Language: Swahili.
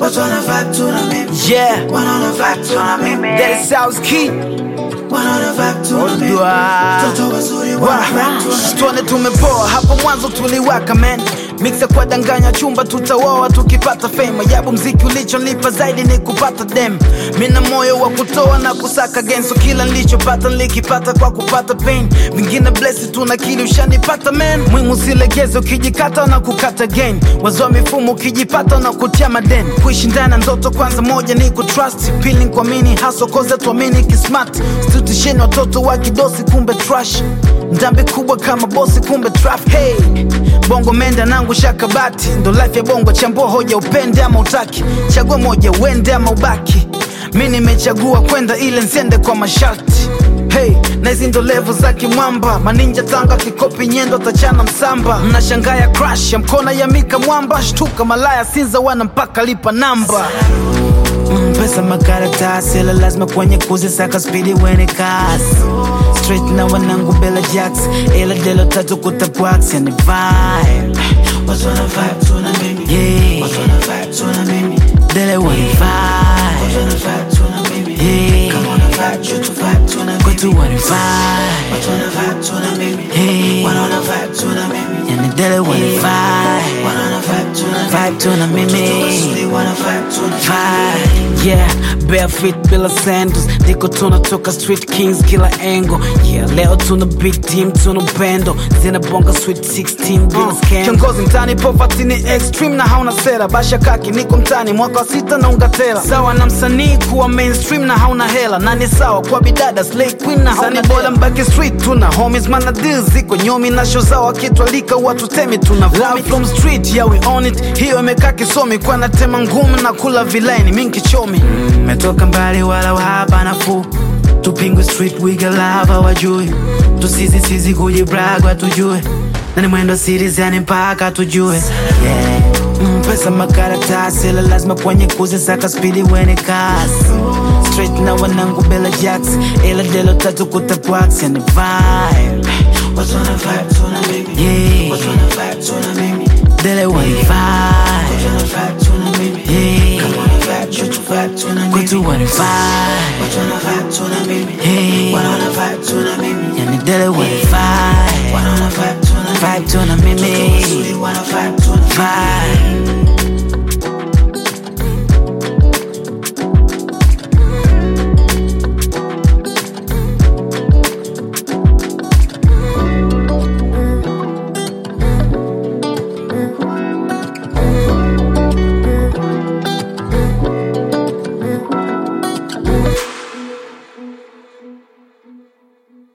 watu wana vibe tu na mimi, Yeah, wanaona vibe tu na mimi, that is South Key. wanaona vibe tu na mimi, Odwa. watoto wazuri wana vibe tu na mimi. Tuone tumepoa hapo mwanzo tuliwaka man mixa kwa danganya chumba tutawoa tukipata fame yabu mziki ulichonipa zaidi ni kupata dem mina moyo wa kutoa na kusaka genso kila nilichopata nilikipata kwa kupata pain vingine blesi tuna kili ushanipata man mwimu silegeze ukijikata na kukata gain wazoa mifumo ukijipata na kutia maden kuishi ndani ya ndoto kwanza moja ni kutrust pili kuamini haso koza tuamini kismart stitusheni watoto wa kidosi kumbe trash ndambi kubwa kama bosi kumbe traf hey bongo menda nangu shakabati ndo life ya bongo chambua hoja upende ama utaki chagua moja uende ama ubaki mi nimechagua kwenda ile nsiende kwa masharti hey na hizi ndo levo za kimwamba maninja tanga kikopi nyendo tachana msamba mnashangaa ya crash ya mkona ya mika mwamba shtuka malaya sinza wana mpaka lipa namba Mm, pesa makaratasi ila lazima kwenye kuzisaka spidi wene kasi straight na wanangu bela jacks ila delo tatu kutapwax yani vibe Watu wana vibe tu na mimi, yeah watu wana vibe tu na mimi, dele wani watu vibe wana vibe tu na mimi, yeah kama wana vibe tu tu vibe tu na mimi, kwetu wani vibe watu wana vibe tu na mimi, yeah wanaona vibe tu na mimi, yani dele wani vibe wanaona vibe tu na mimi, vibe tu na watoto mimi wazuri wana vibe tu na mimi. Vibe, yeah barefoot bila sandals ndiko tunatoka street kings kila engo yeah leo tuna big team tuna upendo zinabonga sweet 16 bila scandal kiongozi mtani poverty ni extreme na hauna sera basha kaki niko mtani mwaka wa sita na ungatela sawa na msanii kuwa mainstream na hauna hela na ni sawa kwa bidada slay queen na hauna bora mbaki street tuna homies mana deals ziko nyomi na show zao akitwalika watu temi tuna love from street yeah we on it hiyo imekaa kisomi kwa natema ngumu na kula vilaini mingi chomi metoka mbali wala wahaba nafuu tupingwe street wiga lava wajui tusizisizi kujibragwa tujue na ni mwendo series yani mpaka tujue yeah. mm, pesa makaratasi ila lazima kwenye kuzisaka spidi wene kasi straight na wanangu bela jacks ila delo tatu kutapwax yani vibe Watu wana vibe tu na mimi, yeah watu wana vibe tu na mimi, dele wani vibe watu wana vibe tu na mimi, yeah kama wana vibe tu tu vibe tu na mimi, kwetu wani vibe watu wana vibe tu na mimi, yeah wanaona vibe tu na mimi, yani dele wani vibe wanaona vibe tu na mimi, vibe tu na mimi